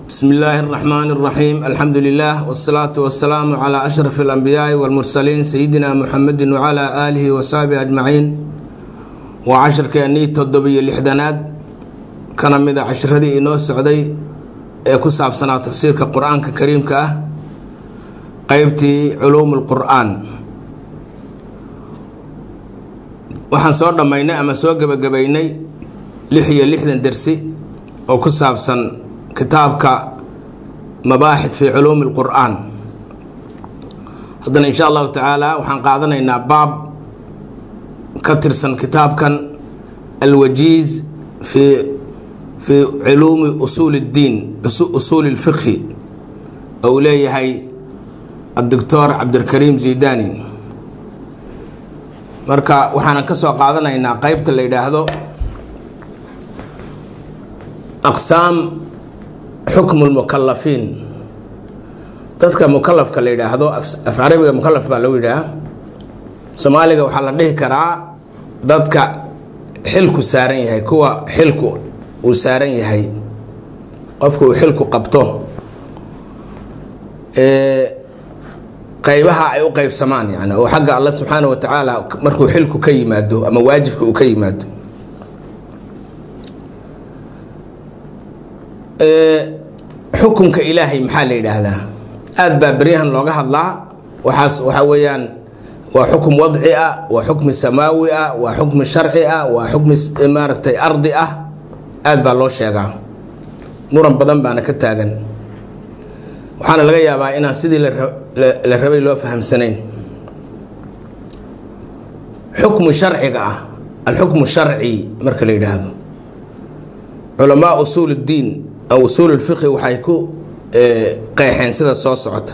bsmi illaahi اraxmaan اraxiim alxamdu lilah wsalaatu wasalaamu calaa ashraf اlanbiyaai wاlmursaliin sayidina muxamedi wcalaa aalihi wasaxbihi ajmaciin waa casharkeennii toddobiyo lixdanaad kana mida casharadii inoo socday ee ku saabsanaa tafsiirka qur-aanka kariimka ah qeybtii culuum اlqur'aan waxaan soo dhammaynay ama soo gebagabaynay lix iyo lixdan dersi oo ku saabsan kitaabka mabaaxid fii culuumi اlqur'aan haddana insha allahu tacaala waxaan qaadanaynaa baab ka tirsan kitaabkan alwajiiz fii fii culuumi usuuli اddiin usuuli اlfiqhi oo uu leeyahay adoctor cabdilkariim zidani marka waxaanan ka soo qaadanaynaa qeybta la yidhaahdo aqsaam xukmu lmukalafiin dadka mukalafka la yidhaahdo af carabiga mukalaf baa lagu yidhaah soomaaliga waxaa la dhihi karaa dadka xilku saaran yahay kuwa xilku uu saaran yahay qofka uu xilku qabto qaybaha ay u qeybsamaan yani oo xagga alla subxaana wa tacaala markuu xilku ka yimaado ama waajibka uu ka yimaado xukunka ilaahay maxaa la yidhaahdaa aada baa beryahan looga hadlaa waxaas waxaa weeyaan waa xukm wadci ah waa xukmi samaawi ah waa xukmi sharci ah waa xukmi maaragtay ardi ah aada baa loo sheegaa muran badan baana ka taagan waxaana laga yaabaa inaan sidii la rabay loo fahamsanayn xukmu sharciga ah alxukmu sharci marka la yidhaahdo culamaa usuul اddiin aw usuul اlfiqhi waxay ku qeexeen sida soo socota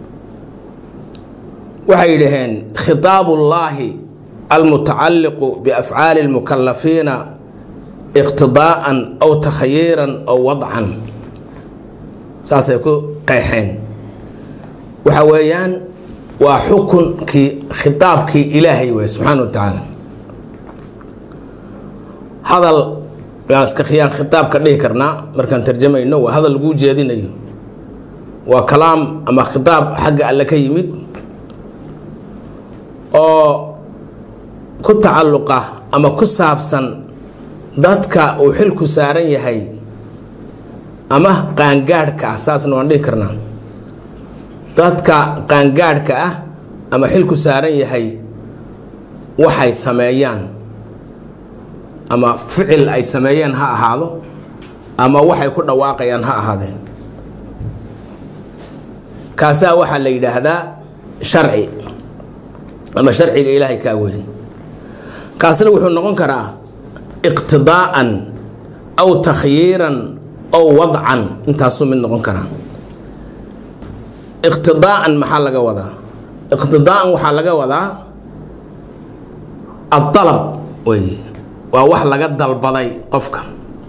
waxay yidhaheen khitaab ullaahi almutacalliqu biafcaali اlmukalafiina iqtidaa'an aw takhayiiran aw wadcan saasay ku qeexeen waxa weeyaan waa xukunkii khitaabkii ilaahay wey subxaana wa tacaala hadal yaan iska khiyaan khitaab ka dhihi karnaa markaan tarjamayno waa hadal laguu jeedinayo waa kalaam ama khitaab xagga alle ka yimid oo ku tacalluqa ama ku saabsan dadka uu xilku saaran yahay ama qaangaadhka ah saasna waan dhihi karnaa dadka qaangaadhka ah ama xilku saaran yahay waxay sameeyaan ama ficil ay sameeyeen ha ahaado ama waxay ku dhawaaqayaan ha ahaadeen kaasaa waxaa la yidhaahdaa sharci ama sharciga ilaahay kaa weli kaasna wuxuu noqon karaa iqtidaa'an aw takhyiiran ow wadcan intaasuu mid noqon karaa iqtidaa'an maxaa laga wadaa iqtidaa'an waxaa laga wadaa adalab wey waa wax laga dalbaday qofka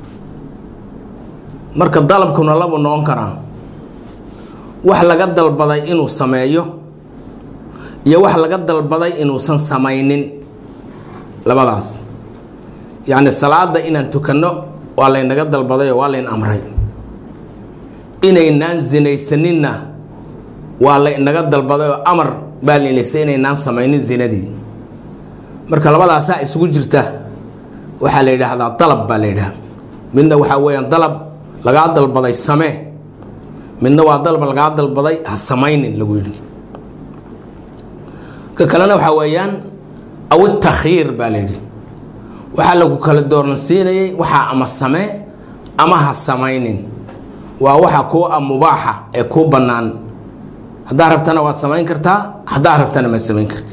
marka dalabkuna labuu noqon karaa wax laga dalbaday inuu sameeyo iyo wax laga dalbaday inuusan samaynin labadaas yacni salaada inaan tukanno waa laynaga dalbaday oo waa layn amray inaynaan zinaysaninna waa laynaga dalbaday oo amar baa laynaysa inaynaan samaynin zinadii marka labadaasaa isugu jirta waxaa la yidhaahdaa dalab baa la yidhaha midna waxaa weeyaan dalab lagaa dalbaday samee midna waa dalab lagaa dalbaday ha samaynin lagu yidhi ka kalena waxaa weeyaan aw itakhiir baa la yidhi waxaa lagu kala dooransiinayay waxaa ama samee ama ha samaynin waa waxa kuu a mubaaxa ee kuu bannaan haddaa rabtana waad samayn kartaa haddaa rabtana maad samayn karti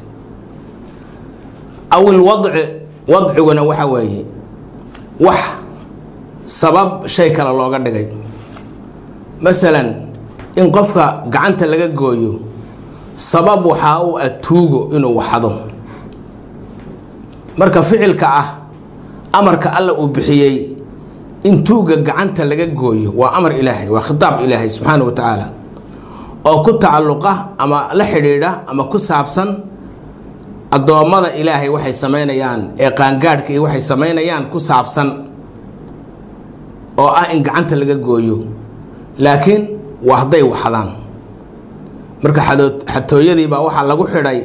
aw ilwadci wadciguna waxa weeye wax sabab shay kale looga dhigay masalan in qofka gacanta laga gooyo sabab waxaa u ah tuugo inuu waxado marka ficilka ah amarka alla uu bixiyey in tuuga gacanta laga gooyo waa amar ilaahay waa khitaab ilaahay subxaana wa tacaala oo ku tacalluqa ama la xidhiidha ama ku saabsan addoommada ilaahay waxay samaynayaan ee qaangaadhka iyo waxay samaynayaan ku saabsan oo ah in gacanta laga gooyo laakiin waa hadday waxdaan marka xatooyadii baa waxaa lagu xidhay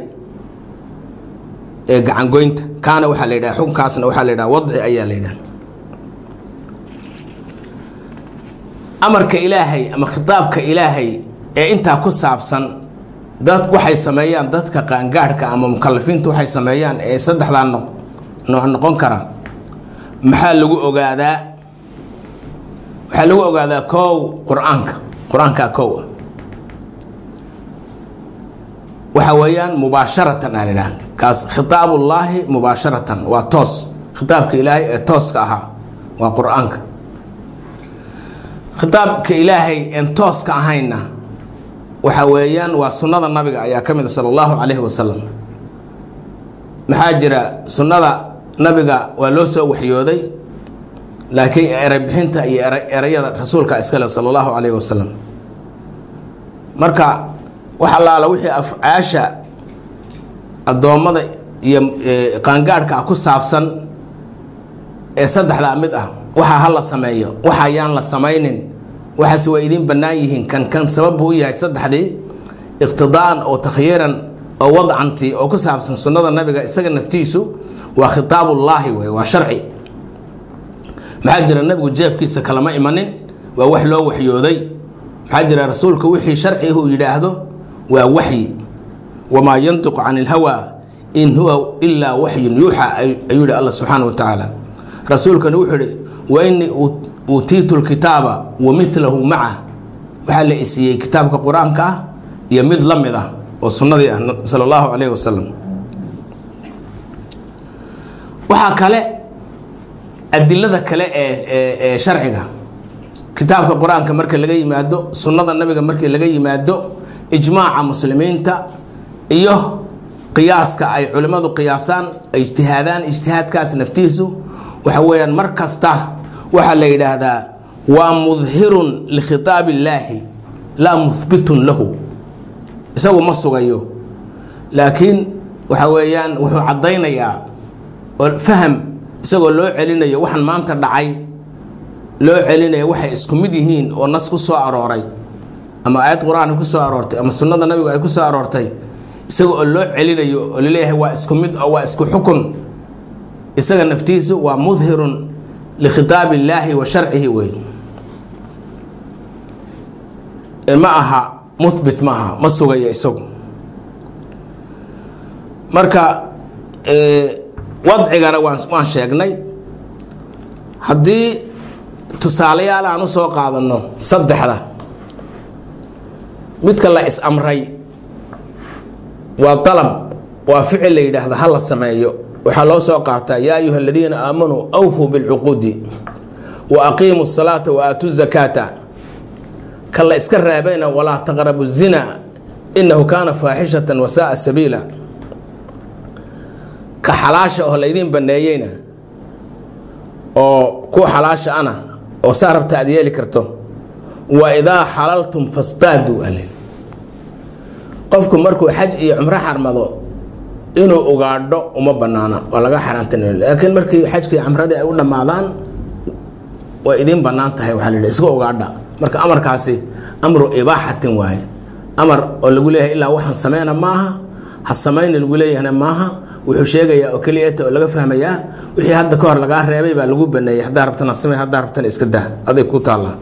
gacangoynta kaana waxaa la yidhaha xukunkaasna waxaa la yidhaha wadci ayaa la yidhaha amarka ilaahay ama khitaabka ilaahay ee intaa ku saabsan dad waxay sameeyaan dadka qaangaadhka ama mukalafiinta waxay sameeyaan ee saddexdaa no nooc noqon kara maxaa lagu ogaadaa waxaa lagu ogaadaa kow qur-aanka qur-aankaa kow ah waxa weeyaan mubaasharatan aa lidhaha kaas khitaabullaahi mubaasharatan waa toos khitaabka ilaahay ee tooska ahaa waa qur-aanka khitaabka ilaahay een tooska ahayna waxa weeyaan waa sunnada nabiga ayaa ka mid a sala allahu calayhi wasalam maxaa jira sunnada nabiga waa loo soo waxyooday laakiin erebixinta iyo ereyada rasuulka iskale sala allahu calayhi wasalam marka wax allaala wixii afcaasha addoommada iyo qaangaadhka ah ku saabsan ee saddexdaa mid ah waxaa ha la sameeyo waxa ayaan la samaynin waxaase waa idiin bannaan yihiin kan kan sabab buu u yahay saddexdii iqtidaa'an oo takhyiiran oo wadcantii oo ku saabsan sunnada nabiga isaga naftiisu waa khitaabullaahi wey waa sharci maxaa jira nabigu jeebkiisa kalama imanin waa wax loo waxyooday maxaa jira rasuulka wixii sharci uu yidhaahdo waa waxyi wamaa yantiqu can ilhawaa in huwa ilaa waxyun yuuxa ayuu yihi alla subxaana wa tacaala rasuulkana wuxuu ihi wa inii uutiitu lkitaaba wa milahu maca waxaa la isiiyey kitaabka qur-aanka ah iyo mid la mid ah oo sunnadii ah sala allahu calayhi wasalam waxaa kale adilada kale ee ee sharciga kitaabka qur-aanka marka laga yimaado sunnada nabiga markii laga yimaado ijmaaca muslimiinta iyo qiyaaska ay culimmadu qiyaasaan ay ijtihaadaan ijtihaadkaas naftiisu waxa weeyaan mar kasta waxaa la yidhaahdaa waa mudhirun likhitaab illaahi laa muhbitun lahu isagu ma sugayo laakiin waxa weeyaan wuxuu caddaynayaa oo faham isagoo loo celinayo waxaan maanta dhacay loo celinaya waxay isku mid yihiin oo nas ku soo arooray ama aayad qur-aan ku soo aroortay ama sunnada nabigu ay ku soo aroortay isaga oo loo celinayo oo laleeyahay waa isku mid oo waa isku xukun isaga naftiisu waa mudhirun likhitaab illaahi wa sharcihi wey ma aha muhbit ma aha ma sugayo isagu marka wadcigana waan waan sheegnay haddii tusaalayaal aan u soo qaadanno saddexda midka la is-amray waa dalab waa ficil la yidhaahda ha la sameeyo waxaa loo soo qaataa yaa ayuha aladiina aamanuu awfuu bilcuquudi wa aqiimuu salaata wa aatuu zakaata ka la iska raabayna walaa taqrabu zina inahu kaana faaxishatan wasaaa sabiila ka xalaasha oo laydiin banneeyeyna oo kuwa xalaasha ana oo saa rabta aad yeeli karto wa idaa xalaltum fastaaduu ale qofku markuu xaj iyo cumro xarmado inuu ugaadho uma banaana waa laga xaraantan laakiin markii xajkii camradii ay u dhammaadaan way idiin bannaan tahay waxaa la yidhi iska ugaadha marka amarkaasi amru ibaaxatin waaye amar oo lagu leeyahay ilaa waxaan sameyna maaha ha samayna lagu leeyahna maaha wuxuu sheegayaa oo keliyata oo laga fahmayaa wixii hadda ka hor lagaa reebay baa lagu baneeyey haddaa rabtana samey haddaa rabtana iska dah aday ku taallaa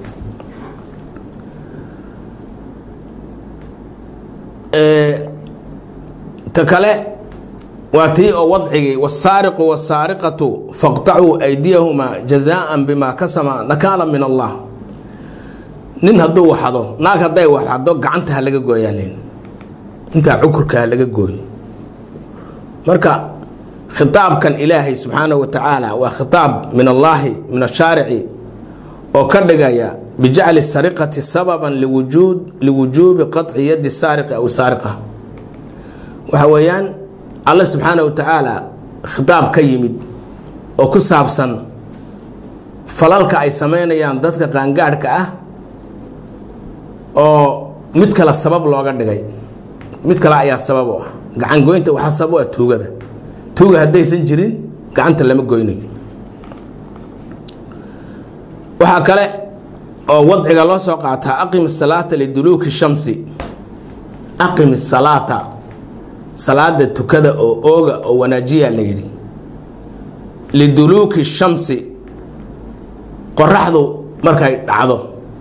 ta kale waa tii oo wadcigii wasaariqu wasaariqatu faqtacuu aydiyahumaa jazaan bimaa kasama nakaala min allah nin hadduu waxado naag hadday waxado gacanta ha laga gooyaalin intaa cukurka ha laga gooyo marka khitaabkan ilaahay subxaanahu wa tacaala waa khitaab min allaahi min ashaarici oo ka dhigaya bijacli sariqati sababan liwujuud liwujuubi qaطci yadi saariqi aw saariqa waxa weeyaan alle subxaana wa tacaala khitaab ka yimid oo ku saabsan falalka ay samaynayaan dadka qaangaadhka ah oo mid kale sabab looga dhigay mid kale ayaa sabab u ah gacan goynta waxaa sabab u ah tuugada tuuga haddaysan jirin gacanta lama goynayo waxaa kale oo wadciga loo soo qaataa aqim salaata liduluuki shamsi aqim salaata salaada tukada oo ooga oo wanaajiya la yidhi liduluuki shamsi qoraxdu markay dhacdo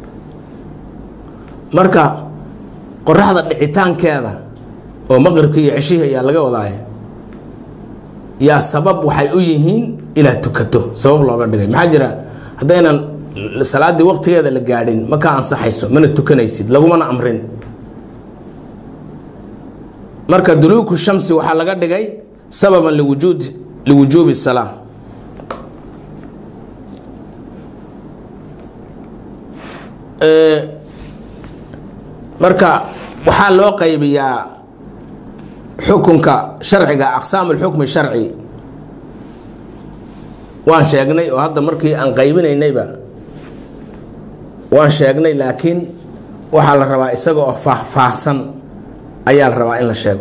marka qoraxda dhicitaankeeda oo maqribka iyo ceshihii ayaa laga wadaaya yaa sabab waxay u yihiin inaad tukato sabab looga dhigay maxaa jira haddaynan salaaddii waqtigeeda la gaadhin ma kaa ansaxayso mana tukanaysid lagumana amrin marka duluuku shamsi waxaa laga dhigay sababan liwujuud liwujuubi salaa marka waxaa loo qaybiyaa xukunka sharciga aqsaam اlxukmi sharci waan sheegnay oo hadda markii aan qaybinaynayba waan sheegnay laakiin waxaa la rabaa isaga oo faahfaahsan ayaa la rabaa in la sheego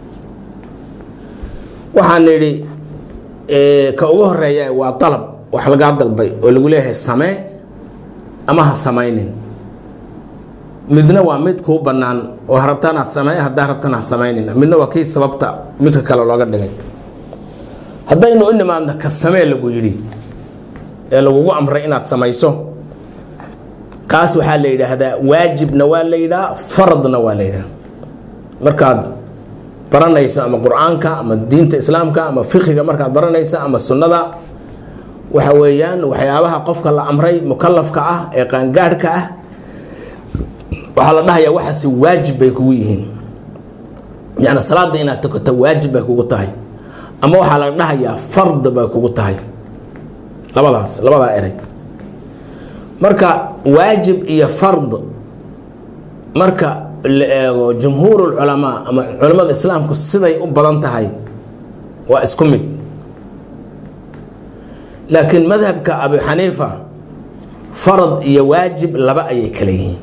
waxaan nidhi ka ugu horeeya waa dalab wax lagaa dalbay oo lagu leeyahay samee ama ha samaynin midna waa mid kuu bannaan oo rabtaan aad samee haddaa rabtaan ha samaynin midna waa kii sababta midka kale looga dhigay haddaynu u nimaadno ka samee lagu yidhi ee lagugu amray inaad samayso kaas waxaa la yidhaahdaa waajibna waa la yidhaha faradna waa la yidhaha markaad baranayso ama qur-aanka ama diinta islaamka ama fiqiga markaad baranayso ama sunnada waxa weeyaan waxyaabaha qofka la amray mukalafka ah ee qaangaadhka ah waxaa la dhahayaa waxaasi waajib bay kugu yihiin yani salaada inaad tukato waajib bay kugu tahay ama waxaa la dhahayaa fard bay kugu tahay labadaas labadaa eray marka waajib iyo fard marka la eego jumhuur culamaa ama culamada islaamku siday u badan tahay waa isku mid laakiin madhabka abu xaniifa farad iyo waajib laba ayay kala yihiin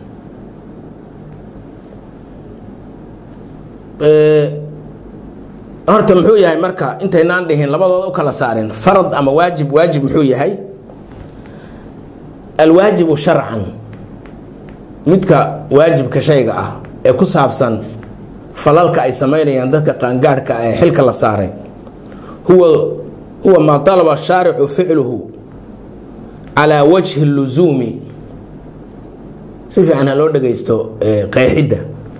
horta muxuu yahay marka intaynaan dhihin labadooda u kala saarin farad ama waajib waajib muxuu yahay alwaajibu sharcan midka waajibka shayga ah ee ku saabsan falalka ay samaynayaan dadka qaangaadhka ee xilka la saaray huwa huwa maa dalaba shaaricu ficluhu calaa wajhi lusuumi si fiican ha loo dhagaysto qeexidda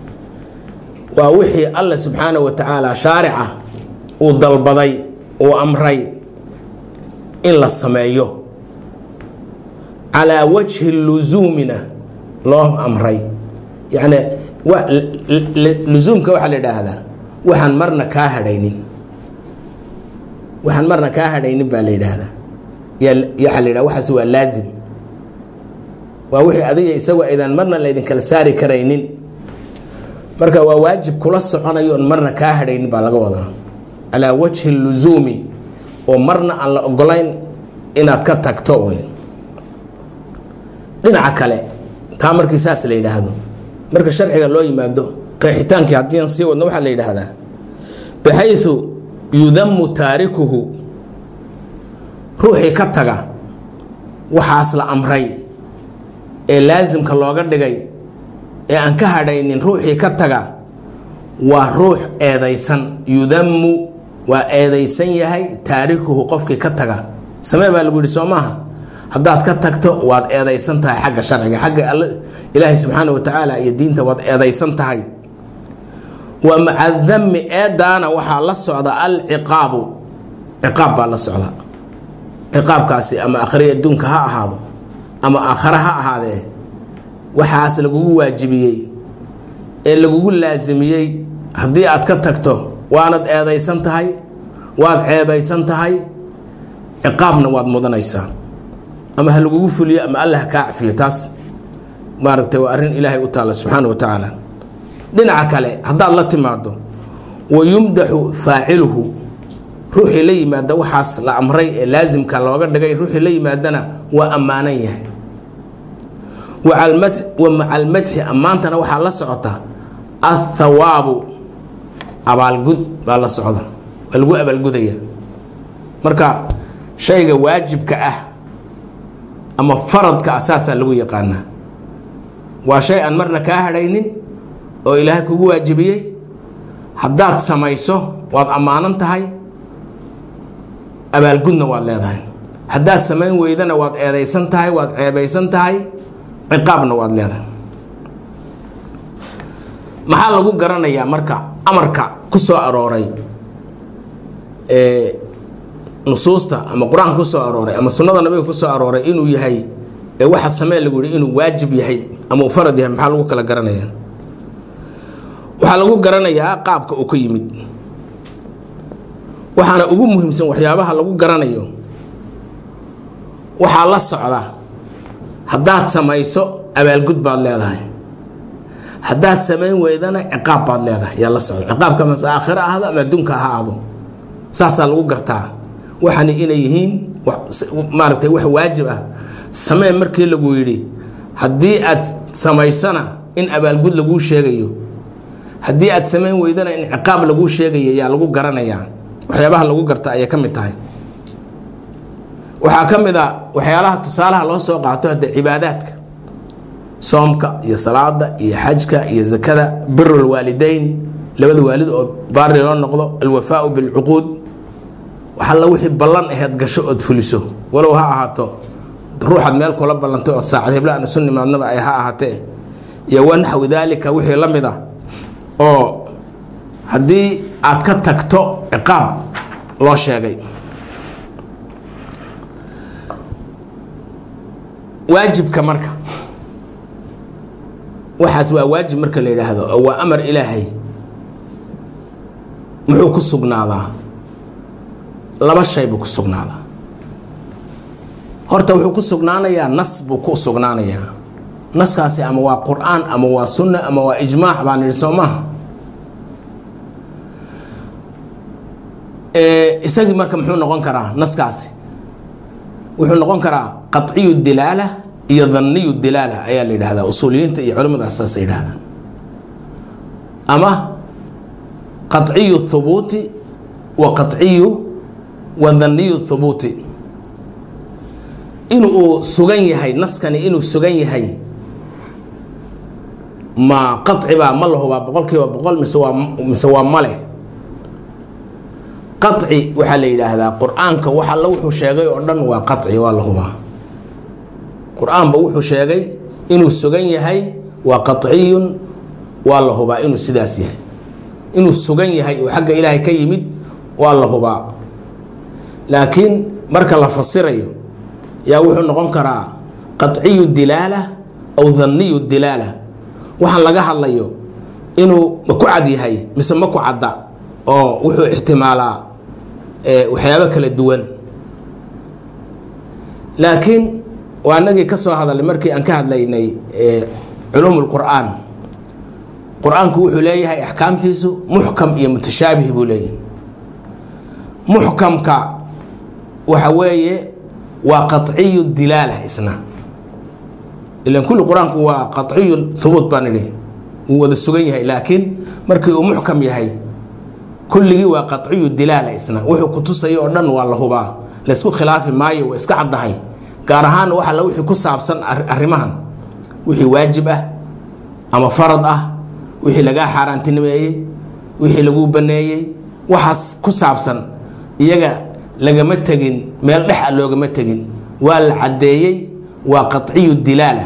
waa wixii alla subxaanaه wa tacaala shaarica uu dalbaday uu amray in la sameeyo calaa wajhi lusuumina loo amray yacni lusuumka waxaa la idhaahdaa waxaan marna kaa hadhaynin waxaan marna kaa hadhaynin baa la yidhaahdaa waxaa la yidhaha waxaas waa laazim waa wixii adiga isagoo aydan marna laydinkala saari karaynin marka waa waajib kula soconayo on marna kaa hadhaynin baa laga wadaa calaa wajhi lusuumi oo marna aan la ogolayn inaad ka tagto wey dhinaca kale taa markii saas la yidhaahdo marka sharciga loo yimaado qeexitaankii haddiian sii wadno waxaa la yidhaahdaa baxayu yudamu taarikuhu ruuxii ka taga waxaas la amray ee laasimka looga dhigay ee aan ka hadhaynin ruuxii ka taga waa ruux eedaysan yudamu waa eedaysan yahay taarikuhu qofkii ka taga samee baa lagu yidhi soo maaha haddaad ka tagto waad eedaysan tahay xagga sharciga xagga ilaahay subxaana wa tacaala iyo diinta waad eedaysan tahay wa maca dami eedaana waxaa la socda alciqaabu ciqaab baa la socda ciqaabkaasi ama akhri adduunka ha ahaado ama aakhare ha ahaadee waxaas lagugu waajibiyey ee lagugu laasimiyey haddii aad ka tagto waanad eedaysan tahay waad ceebaysan tahay ciqaabna waad mudanaysaa ama ha lagugu fuliyo ama alla ha kaa cafiyo taas maaragtay waa arrin ilaahay u taalla subxaana wa tacaala dhinaca kale haddaad la timaado wa yumdaxu faaciluhu ruuxii la yimaada waxaas la amray ee laasimka looga dhigay ruuxii la yimaadana waa ammaanan yahay wa maca almadxi ammaantana waxaa la socota athawaabu abaalgud baa la socda waa lagu abaalgudaya marka shayga waajibka ah ama faradka ah saasaa lagu yaqaanaa waa shay aan marna kaa hadhaynin oo ilaahay kugu waajibiyey haddaad samayso waad ammaanan tahay abaalgudna waad leedahay haddaad samayn weydana waad eedaysan tahay waad ceebaysan tahay ciqaabna waad leedahay maxaa lagu garanayaa marka amarka ku soo arooray ee nusuusta ama qur-aanka ku soo arooray ama sunnada nabiga ku soo arooray inuu yahay ee waxa samee lagu yihi inuu waajib yahay ama uu farad yahay maxaa lagu kala garanayaa waxaa lagu garanayaa qaabka uu ka yimid waxaana ugu muhiimsan waxyaabaha lagu garanayo waxaa la socda haddaad samayso abaalgud baad leedahay haddaad samayn weydana ciqaab baad leedahay yaa la socda ciqaabka mase aakhiro ahdo ama adduunka ha ahdo saasaa lagu gartaa waxani inay yihiin maaragtay wax waajib ah samee markii lagu yidhi haddii aad samaysana in abaalgud laguu sheegayo haddii aad samayn weydana in ciqaab laguu sheegayo yaa lagu garanayaa waxyaabaha lagu garta ayay ka mid tahay waxaa ka mid a waxyaalaha tusaalaha loo soo qaato hadda cibaadaadka soomka iyo salaada iyo xajka iyo zakada biru lwaalideyn labada waalid oo baari loo noqdo alwafaau bilcuquud waxalla wixii ballan aheed gasho ood fuliso walow ha ahaato ruuxaad meel kula ballantay oo saacad hebla aan isu nimaadnaba ay ha ahaatee iyo wanaxwi daalika wixii la mid ah oo haddii aad ka tagto ciqaab loo sheegay waajibka marka waxaas waa waajib marka la yidhaahdo oo waa amar ilaahay muxuu ku sugnaadaa laba shay buu ku sugnaadaa horta wuxuu ku sugnaanayaa nas buu ku sugnaanayaa naskaasi ama waa qur-aan ama waa sunna ama waa ijmaac baan idhi soo maaha isagii marka muxuu noqon karaa naskaasi wuxuu noqon karaa qaciyu dilaala iyo dhanniyu dilaala ayaa la yidhahdaa usuuliyiinta iyo culimmadaas saas yidhahdaan ama qaciyu thubuuti wa qaciyu wa dhanniyu thubuuti in uu sugan yahay naskani inuu sugan yahay ma qaci baa ma la hubaa boqol kiiba boqol mise waa mise waa male qaci waxaa la yidhaahdaa qur-aanka wax alla wuxuu sheegay oo dhan waa qaci waa la hubaa qur-aanba wuxuu sheegay inuu sugan yahay waa qaciyun waa la hubaa inuu sidaas yahay inuu sugan yahay oo xagga ilaahay ka yimid waa la hubaa laakiin marka la fasirayo yaa wuxuu noqon karaa qaciyu dilaala aw dhanniyu dilaala waxaan laga hadlayo inuu ma ku cad yahay mise ma ku cadda oo wuxuu ixtimaalaa waxyaabo kala duwan laakiin waa anagii ka soo hadalnay markii aan ka hadlaynay culuum lqur'aan qur-aanku wuxuu leeyahay axkaamtiisu muxkam iyo mutashaabih buu leeyahay muxkamka waxa weeye waa qaciyu dilaala isna ilan kulli qur-aanku waa qaciyu hubuut baan idhi wuu wada sugan yahay laakiin markii uu muxkam yahay kulligii waa qaciyu dilaala isna wuxuu ku tusayo oo dhan waa la hubaa laysku khilaafi maayo waa iska caddahay gaar ahaan wax alla wixii ku saabsan arrimahan wixii waajib ah ama farad ah wixii lagaa xaaraantinimeeyey wixii laguu baneeyey waxaas ku saabsan iyaga lagama tegin meel dhex a loogama tegin waa la caddeeyey waa qaciyu dilaala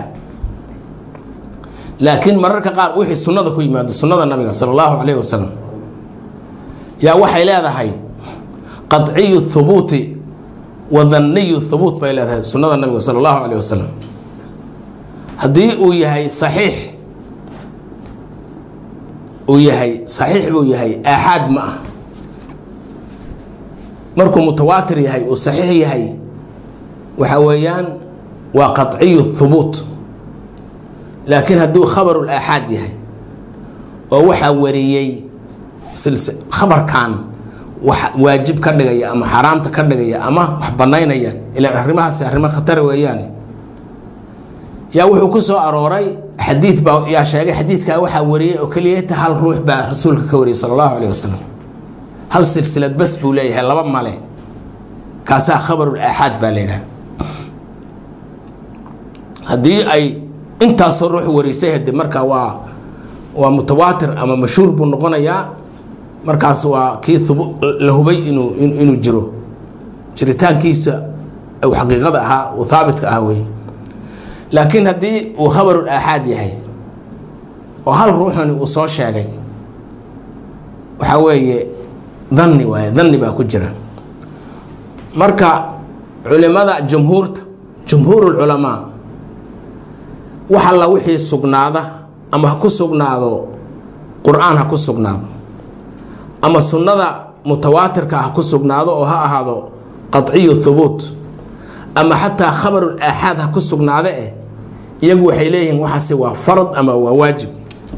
laakiin mararka qaar wixii sunnada ku yimaado sunnada nabiga sala allahu calayhi wasalam yaa waxay leedahay qaciyu thubuuti wa dhanniyu thubuut bay leedahay sunnada nabiga sala allahu calayh wasalam haddii uu yahay saxiix uu yahay saxiix buu yahay aaxaad ma ah markuu mutawaatir yahay uu saxiix yahay waxa weeyaan waa qaciyu thubuut laakiin hadduu khabarul aaxaad yahay oo waxaa wariyey khabarkan wax waajib ka dhigaya ama xaaraamta ka dhigaya ama wax banaynaya ilaan arrimahaasi arrimo khatar weeyaane yaa wuxuu ku soo arooray xadiid baa yaa sheegay xadiidkaa waxaa wariyey oo keliyata hal ruux baa rasuulka ka wariyey sala allahu calayh wasalam hal silsilad bas buu leeyahay laba male kaasaa khabarul aaxaad baa la yidhaha haddii ay intaasoo ruux warisay hade marka waa waa mutawaatir ama mashhuur buu noqonayaa markaas waa kii la hubay inuu inuu jiro jiritaankiisa u xaqiiqada ahaa uu haabitka ahaa wey laakiin haddii uu khabarul aaxaad yahay oo hal ruuxani uu soo sheegay waxaa weeye danni waaye danni baa ku jira marka culimada jumhuurta jumhuurulculamaa wax alla wixii sugnaada ama ha ku sugnaado qur-aan ha ku sugnaado ama sunnada mutawaatirka ha ku sugnaado oo ha ahaado qaciyu hubuut ama xataa khabarul aaxaad ha ku sugnaade eh iyagu waxay leeyihiin waxaasi waa farad ama waa waajib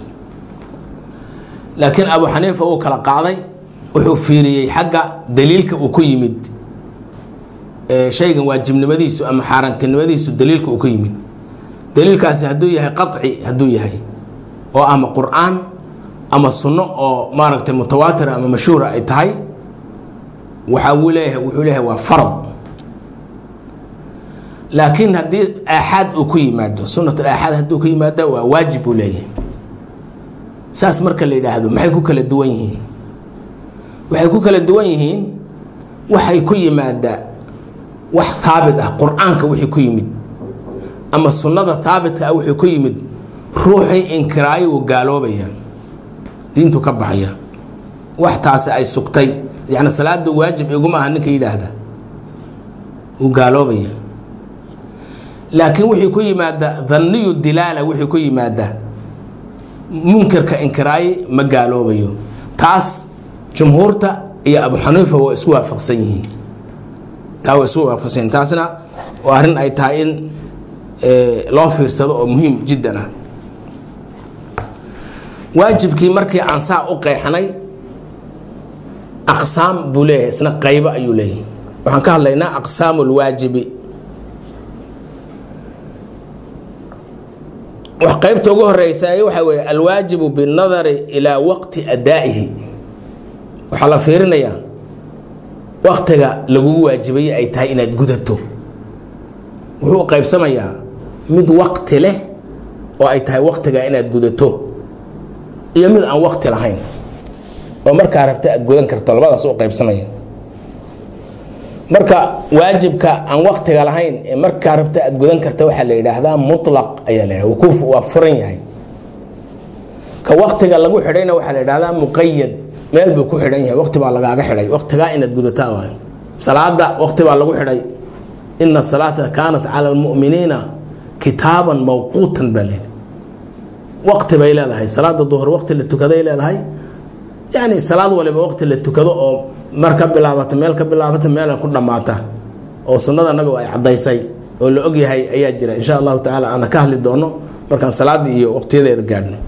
laakiin abu xaniifa uu kala qaaday wuxuu fiiriyey xagga daliilka uu ku yimid shaygan waajibnimadiisu ama xaaraantinimadiisu daliilka uu ku yimid daliilkaasi hadduu yahay qaci hadduu yahay oo ama qur-aan ama sunno oo maaragtay mutawaatira ama mashhuura ay tahay waxa uu leeyahay wuxuu leeyahay waa farad laakiin haddii aaxaad uu ku yimaado sunat aaxaad hadduu ku yimaado waa waajib buu leeyahay saas marka la yidhaahdo maxay ku kala duwan yihiin waxay ku kala duwan yihiin waxay ku yimaadaa wax haabit ah qur-aanka wixii ku yimid ama sunnada haabitka ah wixii ku yimid ruuxii inkiraayo uu gaaloobaya diintu ka baxaya wax taasi ay sugtay yani salaada waajib iguma aha ninka yidhaahda uu gaaloobaya laakiin wixii ku yimaada dhanniyu dilaala wixii ku yimaada munkirka inkiraaye ma gaaloobayo taas jumhuurta iyo abu xaniifa waa isku waafaqsan yihiin taa waa isku waafaqsan yihiin taasna waa arrin ay tahay in loo fiirsado oo muhiim jiddan ah waajibkii markii aan saa u qeexnay aqsaam buu leeyahay isna qaybo ayuu leeyahay waxaan ka hadlaynaa aqsaamu lwaajibi wax qaybta ugu horeysa waxaa weeye alwaajibu binnadari ilaa waqti adaa'ihi waxaa la fiirinayaa waktiga lagugu waajibayay ay tahay inaad gudato wuxuu qaybsamayaa mid waqti leh oo ay tahay waktiga inaad gudato iyo mid aan wakti lahayn oo markaa rabta aad gudan karto labadaas u qaybsamaya marka waajibka aan waktiga lahayn ee markaa rabta aad gudan karta waxaa la yidhaahdaa mulaq ayaa la yidhahda wukuuf waa furan yahay ka waktiga lagu xidhayna waxaa la yidhahdaa muqayad meel buu ku xidhan yahay wakti baa lagaaga xidhay waktigaa inaad gudataa waay salaada wakti baa lagu xidhay ina salaata kaanat cala almu'miniina kitaaban mawquutan baa layidhi wakti bay leedahay salaada duhur wakti la tukaday leedahay yani salaad waliba wakti la tukado oo mar ka bilaabata meel ka bilaabata meel ku dhammaata oo sunnada nabigu ay caddaysay oo la ogyahay ayaa jira insha allahu tacaala aana ka hadli doono markaan salaaddii iyo waqtiyadeeda gaadhno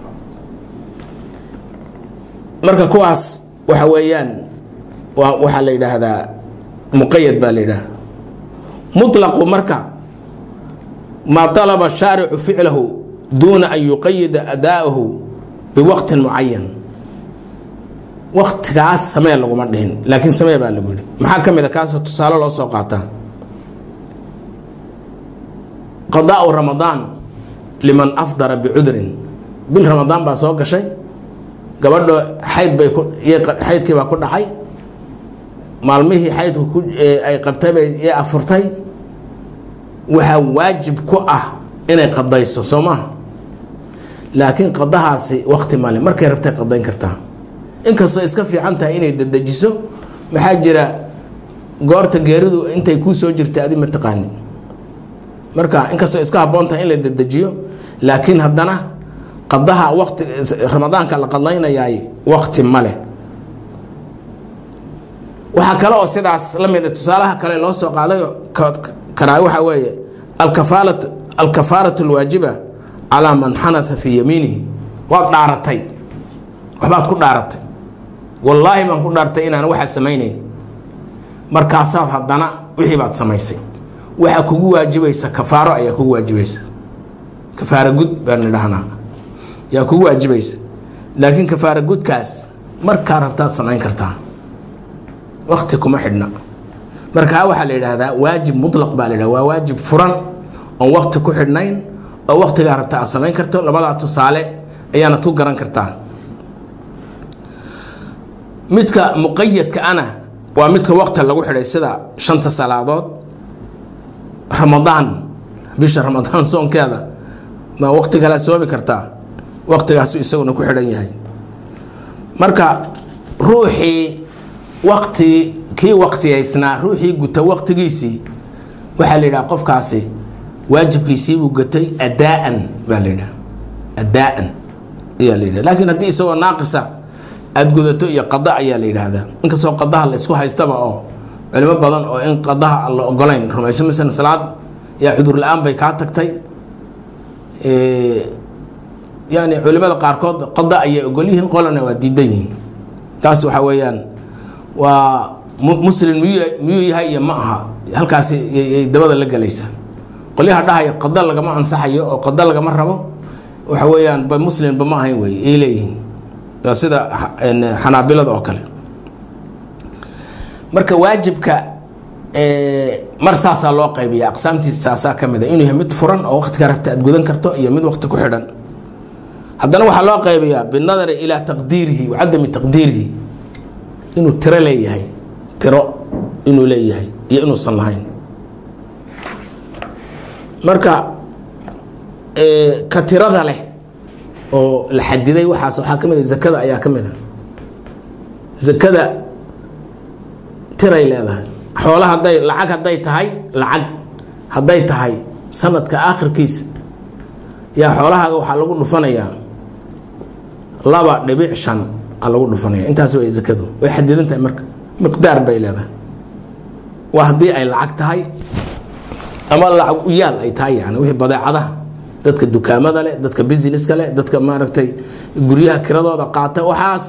marka kuwaas waxa weeyaan waa waxaa la yidhaahdaa muqayad baa la yidhahda muطlaqu marka maa طalaba shaaricu ficlahu duuna an yuqayida adaaءahu biwaqtin mucayan waktigaas samee laguma dhihin laakiin samee baa lagu yidhi maxaa ka mid a kaasoo tusaale loo soo qaataa qadaau ramadaan liman afdara bicudrin bil ramadaan baa soo gashay gabadho xayd bay xaydkii baa ku dhacay maalmihii xaydku ay qabtay bay ee afurtay waxaa waajib ku ah inay qadayso soo maha laakiin qadahaasi wakti male markay rabtay qadayn kartaa inkastoo iska fiican tahay inay dadejiso maxaa jira goorta geeridu intay kuu soo jirtay adi ma taqaanin marka inkastoo iska habboon tahay in la dadejiyo laakiin haddana qadaha waqti ramadaanka la qadlaynayaay waqti ma leh waxaa kale oo sidaas la mid tusaalaha kale loo soo qaaday karaa waxaa weeye alkafaalat alkafaaratu alwaajiba calaa man xanata fii yamiinihi waad dhaaratay waxbaad ku dhaaratay wallaahi baan ku dhaartay inaan waxaa samaynayn markaasaad haddana wixii baad samaysay waxaa kugu waajibaysa kafaaro ayaa kugu waajibaysa kafaaro gud baan idhahnaa yaa kugu waajibaysa laakiin kafaaro gudkaas markaa rabtaad samayn kartaa wakti kuma xidhna markaa waxaa la yidhaahdaa waajib mutlaq baa la yidhahda waa waajib furan oon wakti ku xidhnayn oo waktigaa rabta aad samayn karto labadaa tusaale ayaanad ku garan kartaa midka muqayadka ana waa midka waqti lagu xidhay sida shanta salaadood ramadaan bisha ramadaan soonkeeda ma waqti kalea soomi kartaa waqtigaasu isaguna ku xidhan yahay marka ruuxii waqti kii waqtiyaysnaa ruuxii guta waqtigiisii waxaa la yidhaha qofkaasi waajibkiisiibuu gatay adaan baa la yidhaha adaan ayaa la yidhaha laakiin haddii isagoo naaqisa aada gudato iyo qada ayaa la yidhaahdaa inkastoo qadaha la isku haystaba oo culimo badan oo in qadaha aan la ogolayn rumayso masalan salaad yaa cudur la-aan bay kaa tagtay yani culimada qaarkood qada ayay ogol yihiin qolana waa diidan yihiin taas waxaa weeyaan waa muslim miyuu miyuu yahay iyo ma aha halkaasi yay dabada la gelaysa qolyaha dhahaya qada lagama ansaxayo oo qada lagama rabo waxa weeyaan ba muslimba ma ahayn wey ay leeyihiin waa sida xanaabilada oo kale marka waajibka mar saasaa loo qaybiya aqsaamtiisa saasaa ka mid a inuu yahay mid furan oo waqtiga rabta aad gudan karto iyo mid waqti ku xidhan haddana waxaa loo qaybiyaa binadari ilaa taqdiirihi wa cadami taqdiirihi inuu tiro leeyahay tiro inuu leeyahay iyo inuusan lahayn marka ka tirada leh oo la xadiday waxaas waxaa ka mid a zakada ayaa ka mid a zakada tiray leedahay xoola hadday lacag hadday tahay lacag hadday tahay sanadka aakhirkiisa yaa xoolahaaga waxaa lagu dhufanayaa laba dhibic shan aa lagu dhufanaya intaas way zakadu way xadidan tahay marka miqdaar bay leedahay waa haddii ay lacag tahay ama lacag u yaal ay tahay yani wixii badeecadaha dadka dukaamada leh dadka businesska leh dadka maaragtay guryaha kiradooda qaata waxaas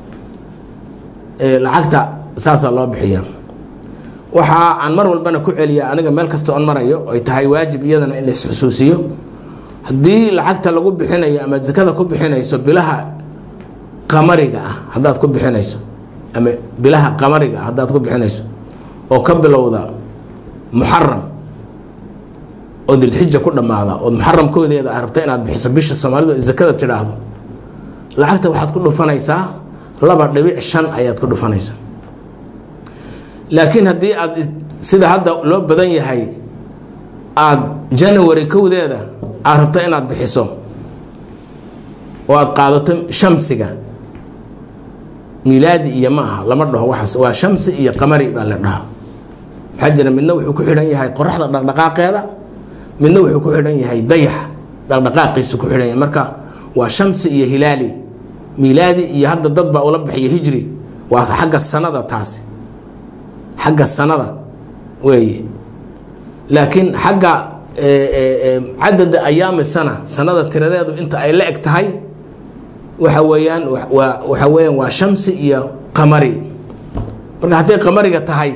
lacagta saasaa loo bixiyaa waxaa aan mar walbana ku celiya aniga meel kasta on marayo ay tahay waajib iyadana in la isxusuusiyo haddii lacagta lagu bixinayo ama zakada ku bixinayso bilaha qamariga ah haddaad ku bixinayso ama bilaha qamariga ah haddaad ku bixinayso oo ka bilowda muxaram oo dilxija ku dhammaada oo muxaramkoodeeda a rabta inaad bixiso bisha soomaalidu ay zakada tidhaahdo lacagta waxaad ku dhufanaysaa laba dhibic shan ayaad ku dhufanaysaa laakiin haddii aad sida hadda loo badan yahay aada january kowdeeda aad rabto inaad bixiso oo aada qaadato shamsiga milaadi iyo ma aha lama dhaho waxaas waa shamsi iyo qamari baa la dhahaa maxaa jira midna wuxuu ku xidhan yahay qoraxda dhaqdhaqaaqeeda midna wuxuu ku xidhan yahay dayax dhaqdhaqaaqiisu ku xidhan yahay marka waa shamsi iyo hilaali milaadi iyo hadda dad baa ula bixiya hijri waa xagga sanada taasi xagga sanada weeye laakiin xagga cadada ayaami sana sanada tiradeedu inta ay la eg tahay waxa weeyaan waxa weeyaan waa shamsi iyo qamari marka hadday qamariga tahay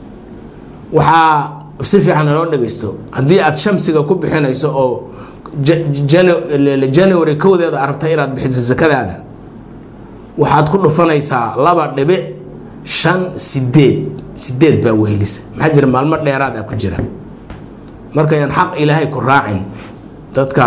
waxaa si fiican loo dhegeysto haddii aad shamsiga ku bixinayso oo january kowdeeda arabta inaad bixiso sakadaada waxaad ku dhufanaysaa laba dhibic shan sideed sideed baa wehelisa maxaa jira maalmo dheeraad ah ku jira markayaan xaq ilaahay ku raacin dadka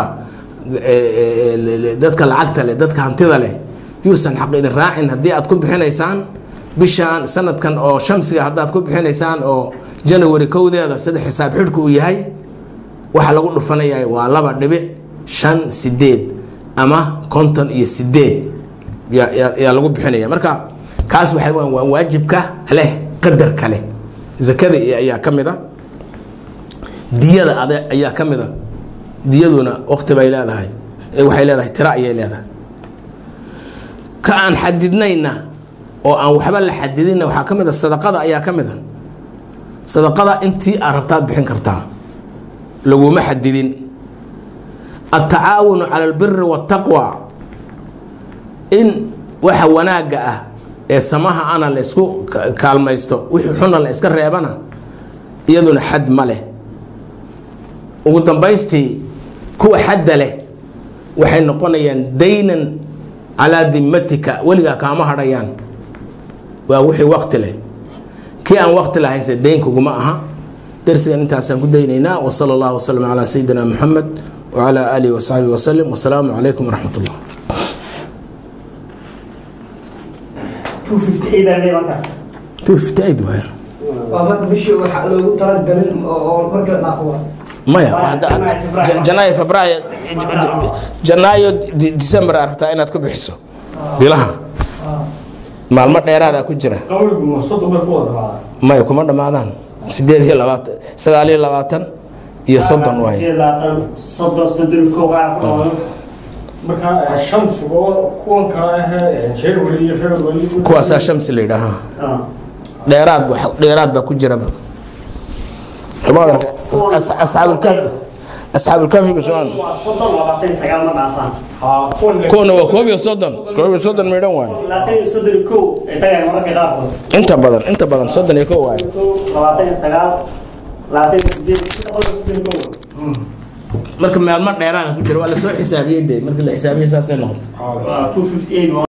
dadka lacagta leh dadka hantida leh yuusan xaq idin raacin haddii aad ku bixinaysaan bishaan sanadkan oo shamsiga haddaad ku bixinaysaan oo january kowdeeda sida xisaab xidhku uu yahay waxaa lagu dhufanaya waa laba dhibic shan sideed ama konton iyo sideed yaa lagu bixinaya marka kaas waxay waa waajibka leh qadarka leh zakada ayaa ka mid a diyada ade ayaa ka mid a diyaduna waqti bay leedahay waxay leedahay tira ayay leedahay ka aan xadidnayna oo aan waxba la xadidinna waxaa ka mid a sadaqada ayaa ka mid a sadaqada intii aad rabtaad bixin kartaa laguma xadidin altacaawunu cala albiri waataqwa in waxa wanaagga ah ee samaha ana la isku kaalmaysto wixii xuna la iska reebana iyaduna xad ma leh ugu dambaystii kuwa xadda leh waxay noqonayaan daynan calaa dimatika weligaa kaama hadhayaan waa wixii wakti leh kii aan wakti lahaynse daynkuguma aha darsigan intaasaan ku daynaynaa wsala allahu waslm calaa sayidina muxamed wacalaa aalihi wasaxbihi wasalim wasalaamu calaykum waraxmat ullah 258 aan leeyahay markaas two fifty eight waaya waa marka bishii waxa loogu talagalin oo oo marka la dhaaqo maya hadda- hadda- Ja- janaayo febraayo janaayo di- december aad rabtaa inaad ku bixiso bilaha maalmo dheeraada ku jira qabrigu ma soddon bay ku wada dhacdaa maya kuma dhammaadaan sideed iyo labaatan sagaal iyo labaatan iyo soddon waaye labaatan soddon soddon kow waxaa ku dhawaado marka eh, shamsiga oo kuwan kale ahee january iyo february kuwaasaa shamsi la yidhaaha Ah. dheeraad wax- dheeraad baa ku jiraba As- asxaabulkaafi asxaabulkaafiga soo waa soddon labaatan iyo sagaal ma dhaafaan haa kuwan le- kuwana waa koob iyo soddon koob iyo soddon midhan waaye labaatan iyo soddon iyo kow ay tagayaan mararka qaarkood inta badan inta badan soddon iyo kow waaye kow labaatan iyo sagaal labaatan iyo sideed sida qolka soddon iyo kow marka maalmo dheeraada ku jira waa lasoo xisaabiyey de marka la xisaabiyey saasay noqotay haa waa 258